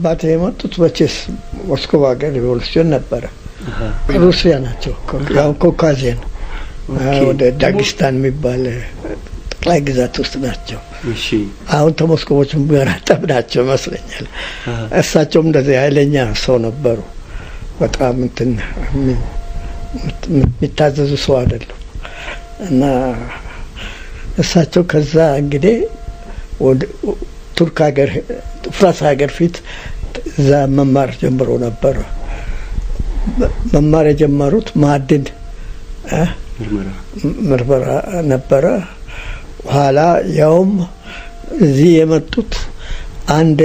አባቴ የመጡት መቼስ ሞስኮቭ ሀገር ሪቮሉሲዮን ነበረ። ሩሲያ ናቸው። ያው ኮካዚያን ወደ ዳጊስታን የሚባል ጠቅላይ ግዛት ውስጥ ናቸው። እሺ አሁን ተሞስኮቦች ጋር ጠብ ናቸው ይመስለኛል። እሳቸውም እንደዚህ ኃይለኛ ሰው ነበሩ። በጣም እንትን የሚታዘዙ ሰው አይደሉም እና እሳቸው ከዛ እንግዲህ ወደ ቱርክ ሀገር ፍራንስ ሀገር ፊት እዛ መማር ጀምሮ ነበረ። መማር የጀመሩት ማዕድን እ ምርመራ ምርመራ ነበረ። ኋላ ያውም እዚህ የመጡት አንድ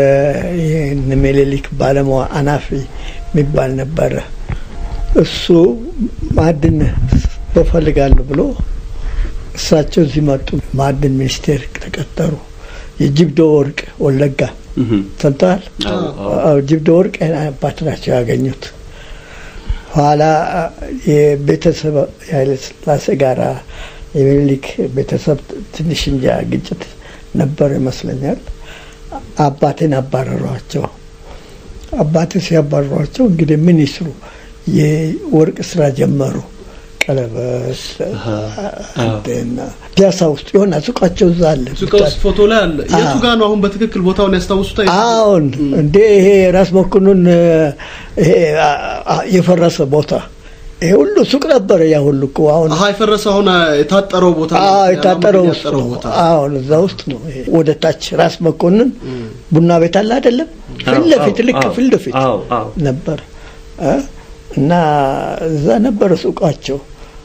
ምኒልክ ባለሙያ አናፊ የሚባል ነበረ። እሱ ማዕድን በፈልጋለሁ ብሎ እሳቸው እዚህ መጡ። ማዕድን ሚኒስቴር ተቀጠሩ። የጅብዶ ወርቅ ወለጋ እህ ሰምተዋል? አዎ አዎ አዎ ጅብዶ ወርቅ አባት ናቸው ያገኙት። ኋላ የቤተሰብ የኃይለ ሥላሴ ጋራ የሚኒሊክ ቤተሰብ ትንሽ እንጃ ግጭት ነበር ይመስለኛል። አባቴን አባረሯቸው። አባቴ ሲያባረሯቸው እንግዲህ ምን ይስሩ? የወርቅ ስራ ጀመሩ። ቀለበት አንቴና ፒያሳ ውስጥ የሆነ ሱቃቸው እዛ አለ። ሱቃ ውስጥ ፎቶ ላይ አለ። የቱ ጋር ነው አሁን በትክክል ቦታውን ያስታውሱታል? አሁን እንዴ ይሄ ራስ መኮንን ይሄ የፈረሰ ቦታ ይሄ ሁሉ ሱቅ ነበረ። ያ ሁሉ እኮ አሁን አሀ የፈረሰ አሁን የታጠረው ቦታ ነው። አዎ የታጠረው ውስጥ ያጠረው ነው። ቦታ አሁን እዛ ውስጥ ነው። ይሄ ወደ ታች ራስ መኮንን ቡና ቤት አለ አይደለም? ፊት ለፊት ልክ አዎ፣ ፊት ለፊት አዎ አዎ ነበር እ እና እዛ ነበረ ሱቃቸው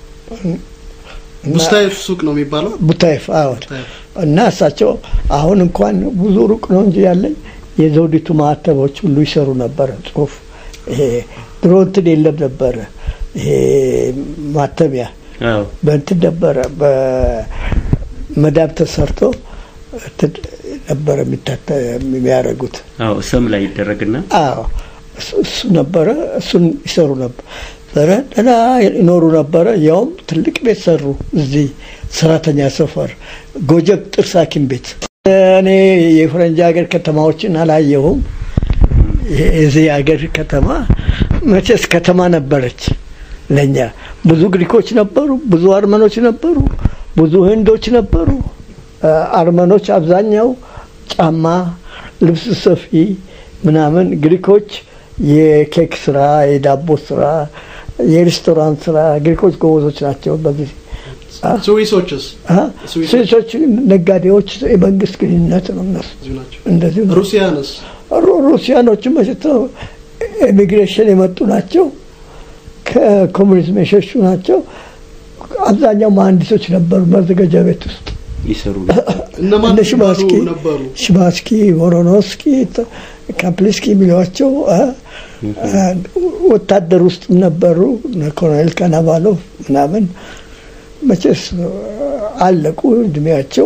እና ቡስታይፍ ሱቅ ነው የሚባለው። ቡታይፍ አሁን ቡታይፍ። እና እሳቸው አሁን እንኳን ብዙ ሩቅ ነው እንጂ ያለኝ የዘውዲቱ ማህተቦች ሁሉ ይሰሩ ነበረ። ጽሁፍ ይሄ ድሮ እንትን የለም ነበረ። ይሄ ማተሚያ አዎ በእንትን ነበረ በመዳብ ተሰርቶ እንትን ነበረ የሚታተ የሚያደርጉት። አዎ ሰም ላይ ይደረግና አዎ እሱ እሱ ነበረ። እሱን ይሰሩ ነበር። ኧረ ደህና ይኖሩ ነበረ። ያውም ትልቅ ቤት ሰሩ እዚህ ሰራተኛ ሰፈር ጎጀብ ጥርስ ሐኪም ቤት። እኔ የፈረንጅ ሀገር ከተማዎችን አላየሁም። የዚህ ሀገር ከተማ መቼስ ከተማ ነበረች ለእኛ። ብዙ ግሪኮች ነበሩ፣ ብዙ አርመኖች ነበሩ፣ ብዙ ህንዶች ነበሩ። አርመኖች አብዛኛው ጫማ፣ ልብስ ሰፊ ምናምን፣ ግሪኮች የኬክ ስራ፣ የዳቦ ስራ፣ የሬስቶራንት ስራ ግሪኮች ጎበዞች ናቸው። በዚህ ስዊሶችስ አ? ስዊሶች? ስዊሶች ነጋዴዎች፣ የመንግስት ግንኙነት ነው እነሱ እዚሁ ናቸው። እንደዚሁ ነው። ሩሲያንስ ሩ- ሩሲያኖችም መቼት ነው ኢሚግሬሽን የመጡ ናቸው። ከኮሙኒዝም የሸሹ ናቸው። አብዛኛው መሀንዲሶች ነበሩ ማዘጋጃ ቤት ውስጥ ይሰሩ እነማን እነ የሚባሉ ሽባስኪ ነበሩ? ሽባስኪ፣ ቮሮኖስኪ፣ ተ- ካፕሊስኪ የሚሏቸው አ? አ፣ ወታደር ውስጥም ነበሩ። እነ ኮሎኔል ካናቫሎቭ ምናምን መቼስ አለቁ እድሜያቸው።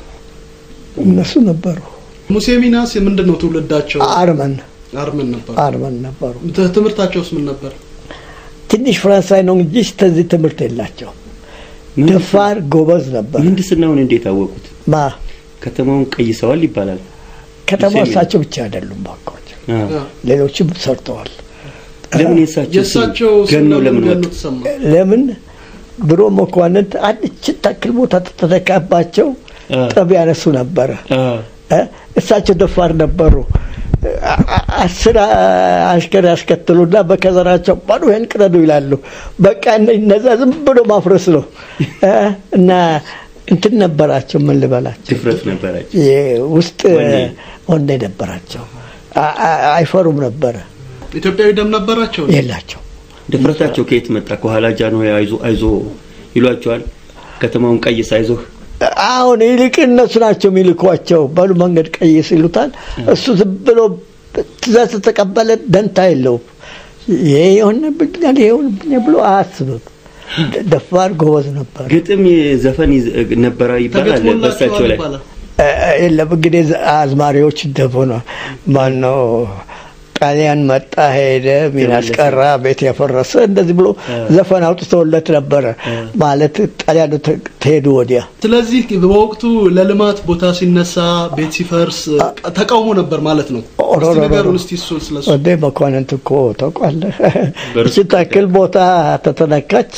እነሱ ነበሩ። ሙሴ ሚናስ ምንድን ነው ትውልዳቸው? አርመን አርመን ነበሩ። አርመን ነበሩ። ት- ትምህርታቸውስ ምን ነበር? ትንሽ ፈረንሳይ ነው እንጂ እስከዚህ ትምህርት የላቸው። ደፋር ጎበዝ ነበር። ምህንድስናውን እንዴት አወቁት? ማ ከተማውን ቀይሰዋል ይባላል። ከተማ ሙሴ እሳቸው ብቻ አይደሉም ባካቸው፣ አዎ። አ፣ ሌሎችም ሰርተዋል። ለምን የእሳቸው የእሳቸው ስም ገኖ ስም ለምን ገኖ ወጡ? ተሰማ? ለምን ድሮ መኳንንት አንድ ታክል ቦታ ተተካባቸው አ፣ ጠብ ያነሱ ነበረ። አ፣ እ? እሳቸው ደፋር ነበሩ። አ- አ- አስር አሽከር ያስከትሉና በከዘራቸው ባዶ ይህን ቅረዱ ይላሉ። በቃ እነ- እነዛ ዝም ብሎ ማፍረስ ነው እ? እና እንትን ነበራቸው ምን ልበላቸው ድፍረት ነበራቸው። የውስጥ ወኔ። ወንደ ነበራቸው። አ- አ- አይፈሩም ነበረ ኢትዮጵያዊ ደም ነበራቸው? የላቸው ድፍረታቸው ከየት መጣ? ከኋላ ጃንሆይ አይዞ አይዞ ይሏቸዋል። ከተማውን ቀይስ አይዞህ አሁን ይልቅ እነሱ ናቸው የሚልኳቸው። በሉ መንገድ ቀይስ ይሉታል። እሱ ዝም ብሎ ትእዛዝ ተቀበለ፣ ደንታ የለውም። ይሄ የሆነብኛል ይሄ የሆነብኛል ብሎ አያስብም። ደፋር ጎበዝ ነበር። ግጥም ዘፈን ይዝ- ነበረ ይባላል በእሳቸው ተገጥሞላቸዋል ላይ ይባላል። እ- የለም እንግዲህ አዝማሪዎች እንደሆነ ማነው ጣሊያን መጣ ሄደ፣ ሚናስ ቀራ፣ ቤት ያፈረሰ እንደዚህ ብሎ ዘፈን አውጥተውለት ነበረ። ማለት ጣሊያኑ ተሄዱ ወዲያ ስለዚህ በወቅቱ ለልማት ቦታ ሲነሳ ቤት ሲፈርስ ተቃውሞ ነበር ማለት ነው። እስቲ ንገሩን እስቲ እሱን ስለሱ። ወደ መኳንንት እኮ ታውቃለህ፣ እቺ ታክል ቦታ ተተነካች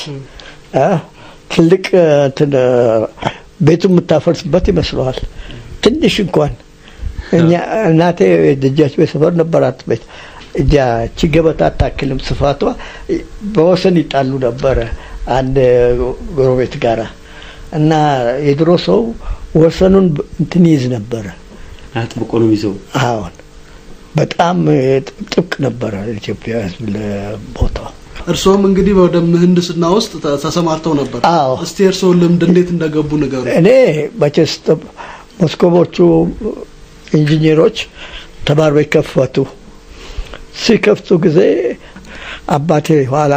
ትልቅ እንትን ቤቱ የምታፈርስበት ይመስለዋል። ትንሽ እንኳን እኛ እናቴ ደጃች ቤት ሰፈር ነበራት ቤት እጃ እቺ ገበታ አታክልም ስፋቷ በወሰን ይጣሉ ነበረ አንድ ጎረቤት ጋራ እና የድሮ ሰው ወሰኑን እንትን ይይዝ ነበረ አጥብቆ ነው ይዘው አሁን በጣም ጥብቅ ነበረ ኢትዮጵያ ሕዝብ ለቦታው። እርስዎም እንግዲህ ወደ ምህንድስና ውስጥ ተሰማርተው ነበር። አዎ። እስቲ እርስዎን ልምድ እንዴት እንደገቡ ንገሩ። እኔ መቼስ ሞስኮቦቹ ኢንጂኒሮች ተማሪ ቤት ከፈቱ። ሲከፍቱ ጊዜ አባቴ ኋላ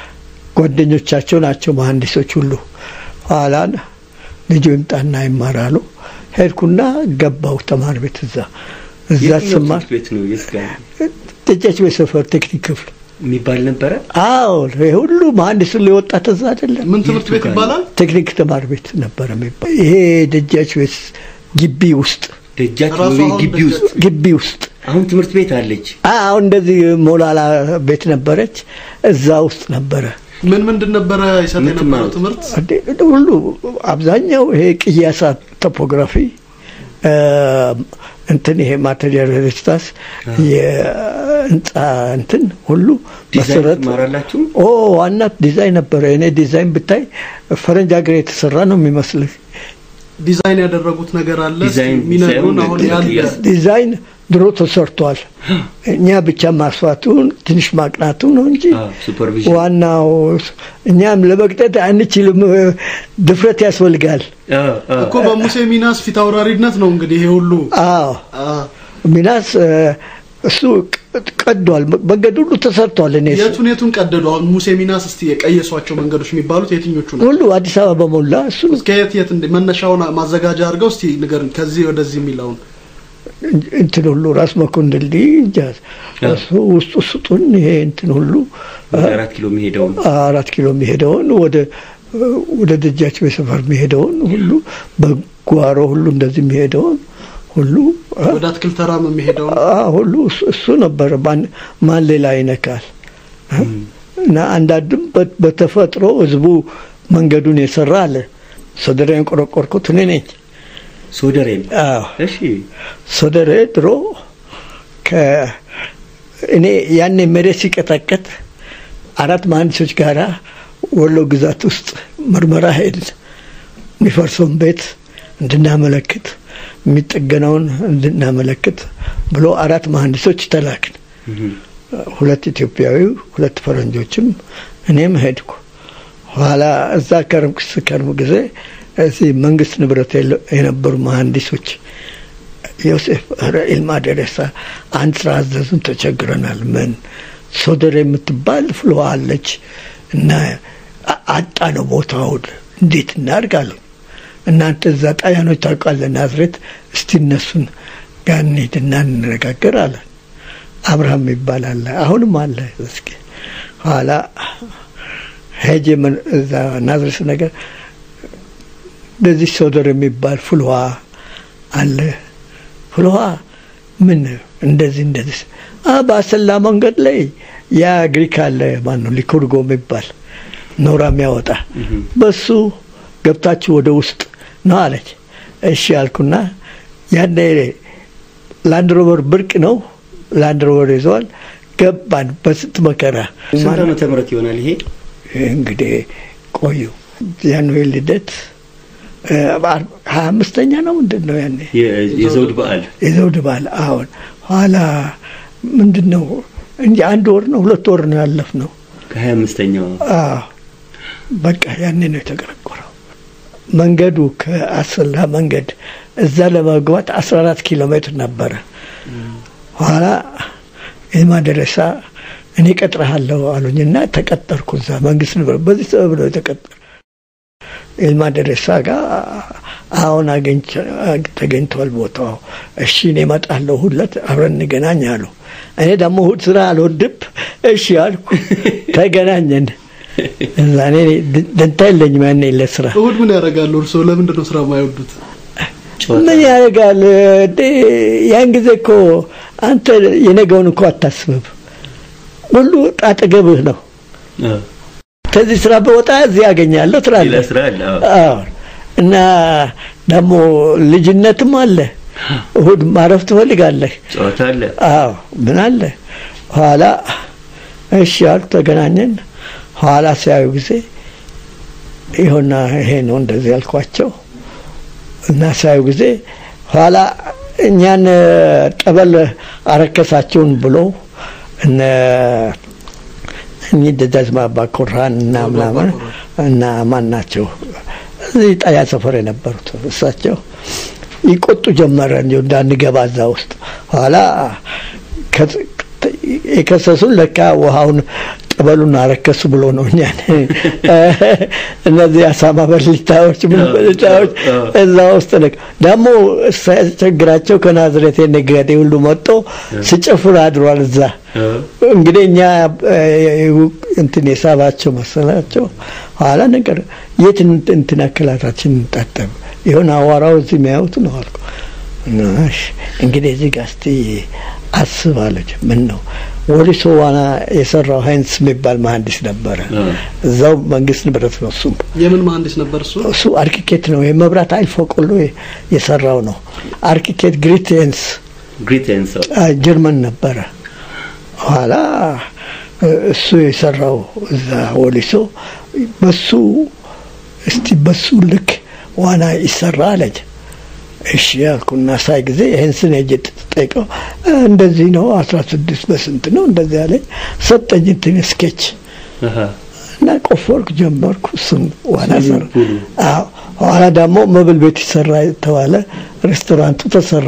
ጓደኞቻቸው ናቸው መሀንዲሶች ሁሉ ኋላ ልጁ ይምጣና ይማራሉ። ሄድኩና ገባው ተማሪ ቤት እዛ እዛ የትኛው ስማር ትምህርት ቤት ነው? የት ጋር ደጃች ቤት ሰፈር ቴክኒክ ክፍል የሚባል ነበረ? አዎ ይሄ ሁሉ መሀንዲሱን ሊወጣ ተዛ አይደለም ምን ትምህርት ቤት ይባላል? ቴክኒክ ተማሪ ቤት ነበረ የሚባል ይሄ ደጃች ቤት ግቢ ውስጥ ደጃች ራሱ ወይ አሁን ግቢ ውስጥ ደጃች ግቢ ውስጥ አሁን ትምህርት ቤት አለች። አሁን እንደዚህ ሞላላ ቤት ነበረች እዛ ውስጥ ነበረ ምን ምንድን ነበረ ይሰጥ ምን የነበረው ትማሩት? ትምህርት? እንዴ፣ ሁሉ አብዛኛው ይሄ ቅያሳ ቶፖግራፊ እ፣ እንትን ይሄ ማቴሪያል ሬጅስታስ የህንፃ እንትን ሁሉ ዲዛይን መሰረት ትማራላችሁ? ኦ ዋና ዲዛይን ነበረ። እኔ ዲዛይን ብታይ ፈረንጅ ሀገር የተሰራ ነው የሚመስልህ። ዲዛይን ያደረጉት ነገር አለ እስቲ ዲዛይን የሚነግሩን ሳይሆን አሁን ግን ያለ ቅያስ- ዲዛይን ድሮ ተሰርቷል። እኛ ብቻ ማስፋቱን ትንሽ ማቅናቱ ነው እንጂ አዎ፣ ሱፐርቪዥን ዋናው እኛም ለመቅጠት አንችልም። ድፍረት ያስፈልጋል። አዎ፣ አዎ። እኮ በሙሴ ሚናስ ፊት አውራሪነት ነው እንግዲህ ይሄ ሁሉ አዎ አ፣ ሚናስ እ፣ እሱ ቅ- ቀዷል። መንገድ ሁሉ ተሰርቷል። እኔ እሱ የቱን የቱን ቀደዱ? አሁን ሙሴ ሚናስ እስቲ የቀየሷቸው መንገዶች የሚባሉት የትኞቹ ነው? ሁሉ አዲስ አበባ በሞላ እሱ ከየት የት እንደ መነሻውን ማዘጋጃ አድርገው እስቲ ንገርን። ከዚህ ወደዚህ የሚለውን እንትን ሁሉ ራስ መኮንን ድልድይ እንጃ እሱ ውስጡ ስጡን ይሄ እንትን ሁሉ ወደ አራት ኪሎ የሚሄደው ነው። አራት ኪሎ የሚሄደውን ወደ ወደ ደጃች ሰፈር የሚሄደውን ሁሉ በጓሮ ሁሉ እንደዚህ የሚሄደውን ሁሉ አ- ወደ አትክልት ተራም የሚሄደውን አ- ሁሉ እሱ- እሱ ነበረ። ማን- ማን ሌላ ይነካል? እና አንዳንድም በ- በተፈጥሮ ህዝቡ መንገዱን የሰራ አለ። ሶደሬን ቆረቆርኩት እኔ ነኝ። ሶደሬም አዎ እሺ፣ ሶደሬ ድሮ ከ- እኔ ያኔ መሬት ሲቀጠቀጥ አራት መሀንዲሶች ጋራ ወሎ ግዛት ውስጥ ምርመራ ሄድን። የሚፈርሰውን ቤት እንድናመለክት የሚጠገነውን እንድናመለክት ብሎ አራት መሀንዲሶች ተላክን። ሁለት ኢትዮጵያዊ፣ ሁለት ፈረንጆችም እኔም ሄድኩ። ኋላ እዛ ከርም ስከርም ጊዜ እዚህ መንግስት ንብረት የለ- የነበሩ መሀንዲሶች ዮሴፍ ኧረ ኢልማ ደሬሳ አንድ ስራ አዘዙን፣ ተቸግረናል። ምን ሶደር የምትባል ፍልዋ አለች እና አ- አጣ ነው ቦታውን እንዴት እናድርጋለን? እናንተ እዛ ጣሊያኖች ታውቃለህ፣ ናዝሬት እስቲ እነሱን ጋር እንሂድና እንነጋገር አለን። አብርሃም ይባላል አሁንም አለ። እስኪ ኋላ ሄጄ ምን- እዛ ናዝሬት ነገር እንደዚህ ሶደር የሚባል ፍልውሃ አለ። ፍልውሃ ምን እንደዚህ እንደዚህ አ በአሰላ መንገድ ላይ ያ ግሪክ አለ ማን ነው ሊኩርጎ የሚባል ኖራ የሚያወጣ በሱ ገብታችሁ ወደ ውስጥ ነው አለች። እሺ አልኩና ያኔ ላንድ ሮቨር ብርቅ ነው። ላንድ ሮቨር ይዘዋል። ገባን በስንት መከራ። ስንት ዓመተ ምህረት ይሆናል ይሄ? እንግዲህ ቆዩ ጃንሆይ ልደት እ፣ ሀያ አምስተኛ ነው ምንድን ነው ያኔ የ- የዘውድ በዓል የዘውድ በዓል አሁን ኋላ ምንድን ነው እንጂ አንድ ወር ነው ሁለት ወር ነው ያለፍ ነው። ከሀያ አምስተኛው አዎ በቃ ያኔ ነው የተቀረቆረው። መንገዱ ከአሰላ መንገድ እዛ ለመግባት 14 ኪሎ ሜትር ነበረ። ኋላ ኢልማ ደረሳ እኔ ቀጥረሃለሁ አሉኝና ተቀጠርኩ እዛ መንግስት ንብረት በዚህ ሰበብ ነው የተቀጠር ኢልማ ደረሳ ጋር አሁን አገኝቼ- ተገኝቷል ቦታው። እሺ እኔ እመጣለሁ ሁለት አብረን እንገናኝ አሉ። እኔ ደግሞ እሑድ ስራ አልወድም። እሺ አልኩ። ተገናኘን። እዛ እኔ ደንታ የለኝም ያኔ ለስራ እሑድ ምን ያደርጋሉ እርስዎ? ለምንድን ነው ስራ የማይወዱት? ምን ያደርጋል እንዴ? ያን ጊዜ እኮ አንተ የነገውን እኮ አታስብም። ሁሉ አጠገብህ ነው። ከዚህ ስራ በወጣ እዚህ ያገኛለሁ ሌላ ትላለህ። ስራ አለ። አዎ። አዎ። እና ደግሞ ልጅነትም አለ። እሑድ ማረፍ ትፈልጋለህ። ጨዋታ አለ። አዎ ምን አለ ኋላ እሺ አሉ ተገናኘን። ኋላ ሲያዩ ጊዜ ይኸውና ይሄ ነው እንደዚህ ያልኳቸው እና ሲያዩ ጊዜ ኋላ እኛን ጠበል አረከሳችሁን ብሎ እነ እኚህ ደጃዝማች አባ ኮራን እና አባ ምናምን ኮራ። እና ማን ናቸው እዚህ ጣያ ሰፈር የነበሩት እሳቸው ይቆጡ ጀመረ እንዲሁ እንዳንገባ እዛ ውስጥ ኋላ ከ- የከሰሱን ለካ ውሃውን ጠበሉን አረከሱ ብሎ ነው እኛን እነዚህ አሳማ በልታዎች ምን በልታዎች እዛ ውስጥ ነ ደግሞ ሳያስቸግራቸው ከናዝሬት ነጋዴ ሁሉ መጥቶ ሲጨፍር አድሯል እዛ እንግዲህ እኛ እ፣ እንትን የሳባቸው መሰላቸው። ኋላ ነገር የት እንት- እንትን አካላታችን እንጣጠብ ይሆን አዋራው እዚህ የሚያዩት ነው አልኩ። እና እሺ፣ እንግዲህ እዚህ ጋር እስቲ አስብ አለች። ምን ነው ወሊሶ ዋና የሰራው ሀይንስ የሚባል መሀንዲስ ነበረ። እዛው መንግስት ንብረት ነው እሱም የምን መሀንዲስ ነበር እሱ? እሱ አርኪቴክት ነው። የመብራት ኃይል ፎቅ ሁሉ የሰራው ነው። አርኪቴክት ግሪቴንስ ግሪት ኤንድ ሰው ጀርመን ነበረ። ኋላ እ፣ እሱ የሰራው እዛ ወሊሶ በሱ እስቲ በሱ ልክ ዋና ይሰራ አለች። እሺ ያልኩና ሳይ ጊዜ ይህን ስን ሄጄ ጠይቀው እ፣ እንደዚህ ነው አስራ ስድስት በስንት ነው እንደዚህ አለኝ። ሰጠኝ እንትን ስኬች አሃ እና ቆፈርኩ ጀመርኩ። እሱም ዋና ሰራ። ስዊሚንግ ፑሉ። አዎ ኋላ ደግሞ መብል ቤት ይሰራ የተባለ ሬስቶራንቱ ተሰራ።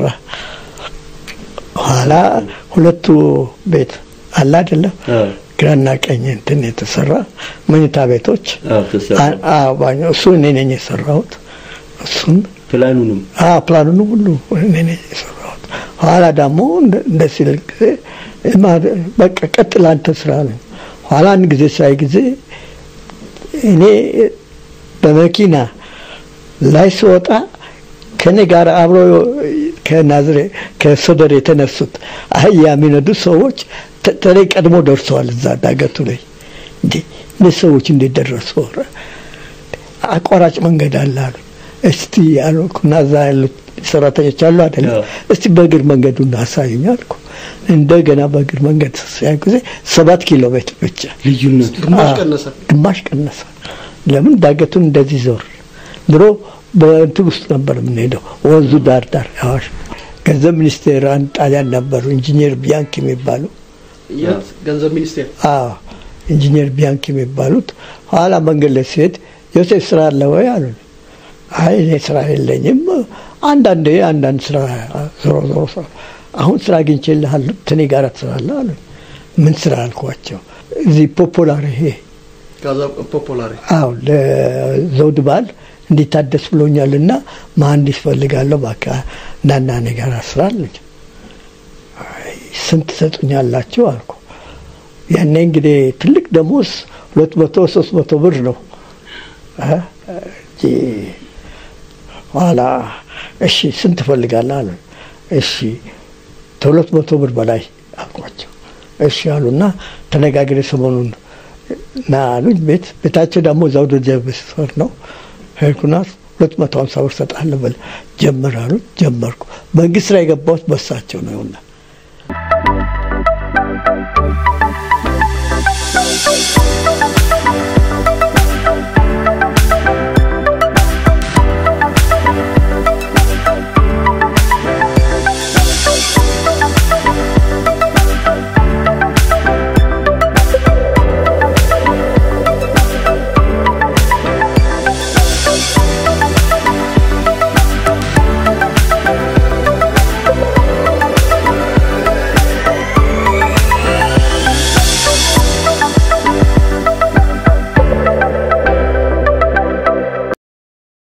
ኋላ ሁለቱ ቤት አለ አይደለም አዎ ግራና ቀኝ እንትን የተሰራ መኝታ ቤቶች አዎ ተሰራ አ- አዎ፣ ባኞ እሱ እኔ ነኝ የሰራሁት። እሱን ፕላኑንም አዎ ፕላኑን ሁሉ እኔ ነኝ የሰራሁት። ኋላ ደግሞ እንደ- እንደ ሲል ጊዜ ማ- በቃ ቀጥል አንተ ስራ ነው። ኋላ አንድ ጊዜ ሳይ ጊዜ እኔ በመኪና ላይ ስወጣ ከኔ ጋር አብሮ ከናዝሬ ከሶደር የተነሱት አህያ የሚነዱ ሰዎች ተ- ተለይ ቀድሞ ደርሰዋል እዛ ዳገቱ ላይ እንዴ እነዚህ ሰዎች እንዴት ደረሱ? ኧረ አቋራጭ መንገድ አለ አሉ። እስቲ አልኩና እዛ ያሉት ሰራተኞች አሉ አይደለም፣ አዎ። እስቲ በእግር መንገዱን አሳዩኝ አልኩ። እንደገና በእግር መንገድ ሲያዩ ጊዜ ሰባት ኪሎ ሜትር ብቻ ልዩነቱ ግማሽ አዎ፣ ቀነሰ። ግማሽ ቀነሰ። ለምን ዳገቱን እንደዚህ ዞር ድሮ በእንትን ውስጥ ነበር የምንሄደው ወንዙ ዳር ዳር አዋሽ ገንዘብ ሚኒስቴር አንድ ጣሊያን ነበሩ ኢንጂኒየር ቢያንኪ የሚባሉ የት ገንዘብ ሚኒስቴር አዎ ኢንጂኒየር ቢያንኪ የሚባሉት ኋላ መንገድ ላይ ሲሄድ ዮሴፍ ስራ አለ ወይ አሉ። አይ እኔ ስራ የለኝም፣ አንዳንድ አንዳንድ ስራ ዞሮ ዞሮ ስራ አሁን ስራ አግኝቼልሃለሁ ከእኔ ጋር ትሰራለህ አሉ። ምን ስራ አልኳቸው። እዚህ ፖፖላር ይሄ ጋዛ ፖፖላሪ አዎ ለዘውድ በዓል እንዲታደስ ብሎኛልና መሀንዲስ ፈልጋለሁ እባክህ እናና እኔ ጋር ስራ አለኝ። አይ ስንት ትሰጡኛላችሁ አልኩ። ያኔ እንግዲህ ትልቅ ደሞዝ ሁለት መቶ ሶስት መቶ ብር ነው እ እንጂ ኋላ እሺ ስንት ትፈልጋለህ አሉ። እሺ ከሁለት መቶ ብር በላይ አልኳቸው። እሺ አሉና ተነጋግሬ ሰሞኑን ና አሉኝ። ቤት ቤታቸው ደግሞ እዛው ደጀ መስፈር ነው። ሄድኩና ሁለት መቶ ሀምሳ ብር ሰጣለሁ በል ጀምር አሉኝ። ጀመርኩ። መንግስት ስራ የገባሁት በሳቸው ነው ይሁና